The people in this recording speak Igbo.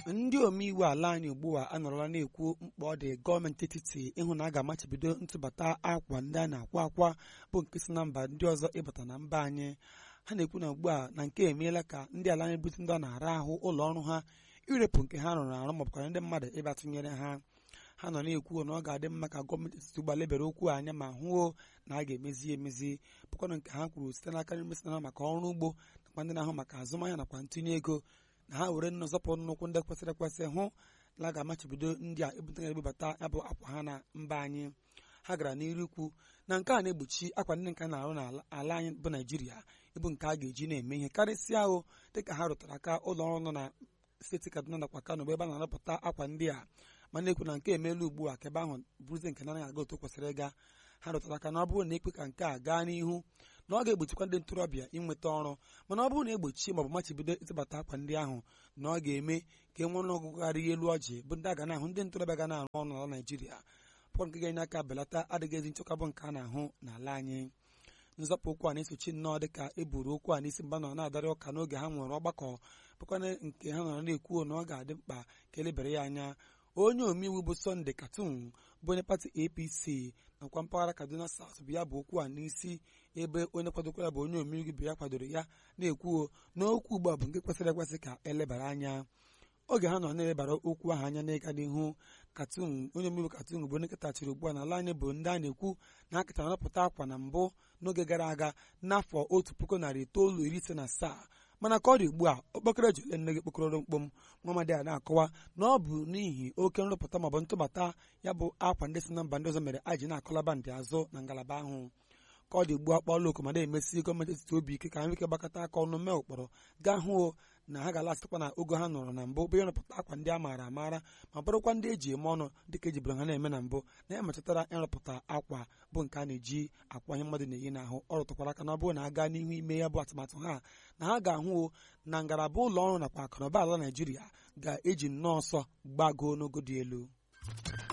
ndị omeiwu ala anyị ugbu a anọrọla na-ekwu mkpa ọ dị gọọmenti etiti ịhụ na a ga-amachibido ntụbata akwa ndị a na-akwa akwa bụ nke si na mba ndị ọzọ ịbata na mba anyị ha na-ekwu na ugbu a na nke emeela ka ndị ala anyị bute ndị ọ na-ara ahụ ụlọ ọrụ ha irepụ nke ha rụrụ arụ maọbụkwara ndị mmadụ ịbịa tụnyere ha ha nọ na-ekwu na ọ ga-adị mma ka gọọmenti etiti gbalebere okwu anya ma hụo na a ga-emezi emezi bụkwanụ nke ha kwuru site n'aka ndị mesịnara maka ọrụ ugbo nakwa ndị na-ahụ maka azụmahịa nakwa ntinye ego na ha were nnọzọpụ nnukwu ndị kwesịrị ekwesị hụ na a ga-amachibido ndị a ebute ebubata ya bụ akwa ha na mba anyị ha gara n'iru ikwu na nke a na-egbochi akwa ndị nke na-arụ n'ala anyị bụ naijiria ịbụ nke a ga-eji na-eme ihe karịsịa ahụ dịka ha rụtara aka ụlọ ọrụ nọ na steeti kaduna nakwa kano bụ ebe a na-arụpụta akwa ndị a ma na-ekwu na nke emeela ugbu a ka ebe ahụ bụrụzi nke na-anaghị aga otu kwesịrị ịga ha rụtara aka na ọ bụrụ na ekwe ka nke a gaa n'ihu na ọ ga-egbochikwa ndị ntorobịa inweta ọrụ mana ọ bụrụ na egbochi maọbụ machibido ịtụbata akwa ndị ahụ na ọ ga-eme ka e nwee ọnụọgụgụ karịa elu ọjị bụ ndị a ga na-ahụ ndị ntorobịa ga na-arụ ọrụ n'ala naijiria pụọ nke ga-enye aka belata adịghị ezi nchekwa bụ nke a na-ahụ n'ala anyị nzọpụ okwu a na-esochi nnọọ dịka e buru okwu a n'isi mba nọ na-adarị ụka n'oge ha nwere ọgbakọ bụkwana nke ha nọrọ na-ekwu na ọ ga-adị mkpa ka elebere ya anya onye omeiwu bụ Sunday Katun bụ onye pati APC nakwa mpaghara Kaduna South bụ ya bụ okwu a n'isi ebe onye kwadokwara bụ onye omeiwu bụ ya kwadoro ya na-ekwu na okwu ugbu a bụ nke kwesịrị ekwesị ka elebara anya oge ha nọ na-elebara okwu ahụ anya n'ịga n'ihu Katun onye omeiwu Katun bụ onye ketachiri ugbu a n'ala anyị bụ ndị a na-ekwu na ha ketara nrụpụta akwa na mbụ n'oge gara aga n'afọ otu puku narị itoolu iri ise na asaa mana ka ọ dị ugbu a okpokoro ji ole nne gị kpokọrọ mkpom nwamadị a na-akọwa na ọ bụ n'ihi oke nrụpụta maọbụ ntụbata ya bụ akwa ndị si na mba ndị ọzọ mere a ji na-akọlaba ndị azụ na ngalaba ahụ ka ọ dị ugbu a kpọọla oku ma na-emesi gọọmenti etiti obi ike ka ha nweke gbakọta aka ọnụ mee ụkpọrọ gaa hụ na ha ga-alasịkwa na ogo ha nọrọ na mbụ bụ ịrụpụta akwa ndị a maara amaara ma bụrụkwa ndị eji eme ọnụ dịka ejibere ha na-eme na mbụ na ya metụtara ịrụpụta akwa bụ nke a na-eji akwa ihe mmadụ na-eyi n'ahụ ọ rụtụkwara aka na ọ bụrụ na a gaa n'ihu ime ya bụ atụmatụ ha na ha ga-ahụ na ngalaba ụlọ ọrụ nakwa akụnụba ala Naijiria ga-eji nnọọ ọsọ gbagoo n'ogo dị elu